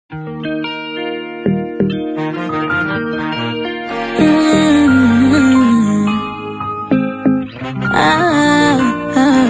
Mm. Ah, ah.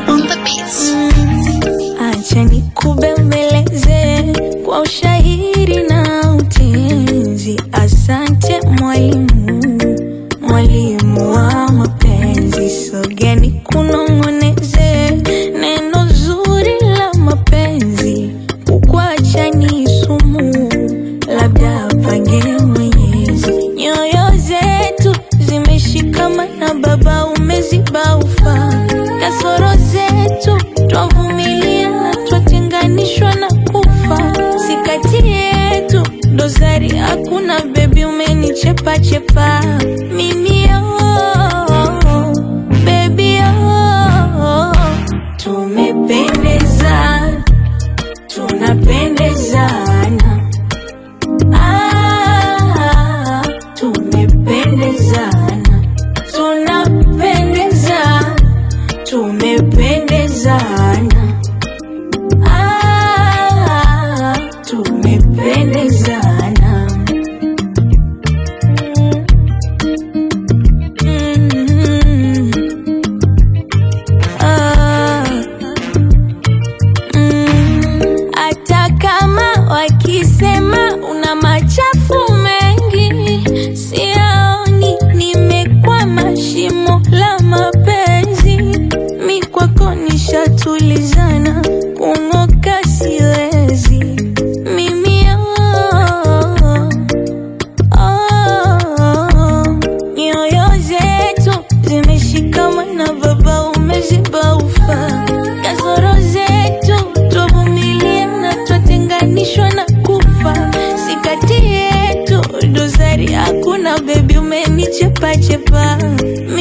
Acha nikubembeleze kwa ushairi na utenzi. Asante mwalimu, mwalimu wa mapenzi. Sogeni kunong'oneze neno zuri la mapenzi. Kukuacha ni sumu, labda pange Mwenyezi. Nyoyo zetu zimeshikamana, Baba umeziba ufa. Kasoro zetu twavumilia na twatenganishwa na kufa. Si kati yetu dosari hakuna, bebi umenichepa chepa mimi oh, baby oh, tumependezana tunapendezana Ah, tumependezana, tunapendezana, tumependezana. Ah, tumependezana. Mm. Ah. Mm, hata kama wakisema una machafu mengi, siaoni nimekwama shimo la mapenzi. Mi kwako nishatulizana, kung'oka siwezi mimi oh, oh, nyoyo zetu zimeshikamana, Baba umeziba ufa. Kasoro zetu twavumilia na twatenganishwa na kufa. Si kati yetu dosari hakuna, bebi umenichepa chepa